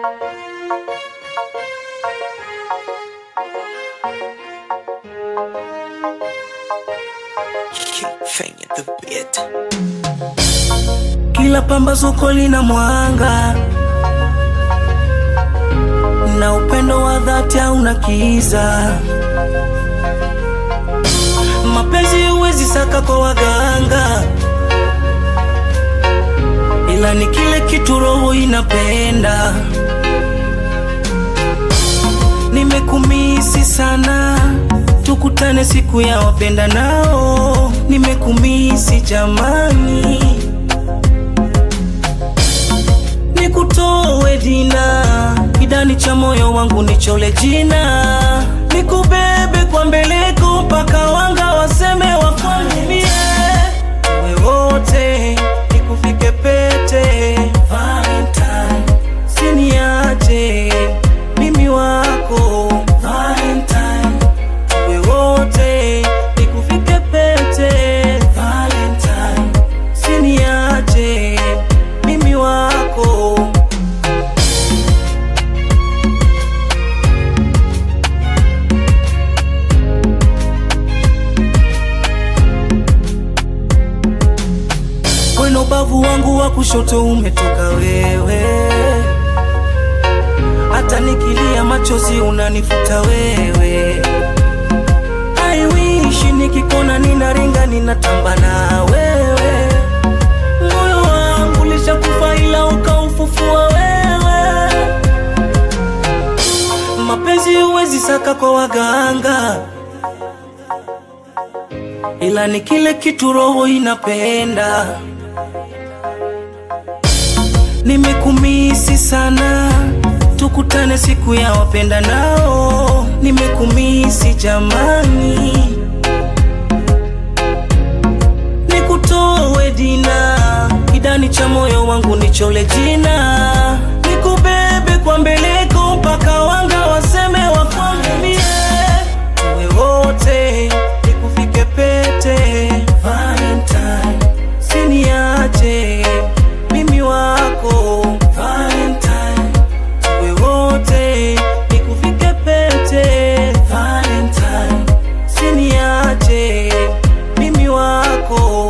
Fanya the beat. Kila pambazuko lina mwanga na upendo wa dhati hauna kiza. Mapenzi huwezi saka kwa waganga, ila ni kile kitu roho inapenda. Nimekumisi sana, tukutane siku ya wapenda nao. Nimekumisi jamani, nikutowe dina kidani cha moyo wangu nichole jina, nikubebe kwa mbeleko mpaka wanga waseme wakwambie we wote, nikufike pete Valentine, siniache mimi wako Valentine, we wote, nikufike pete Valentine, siniache mimi wako Weno ubavu wangu wa kushoto umetoka wewe, hata nikilia machozi unanifuta wewe. I wish nikikona ninaringa ninatamba na wewe, moyo wangu lishakufa ila ukaufufua wewe. Mapenzi huwezi saka kwa waganga, ila ni kile kitu roho inapenda. Nimekumisi sana, tukutane siku ya wapenda nao. Nimekumisi jamani, nikutowe dina kidani cha moyo wangu nichole jina, nikubebe kwa mbeleko mpaka wanga waseme wakwambie tuwe wote, nikufike pete Valentine, siniache mimi wako Valentine, tuwe wote, nikufike pete Valentine, siniache mimi wako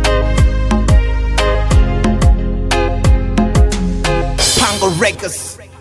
Pango Records.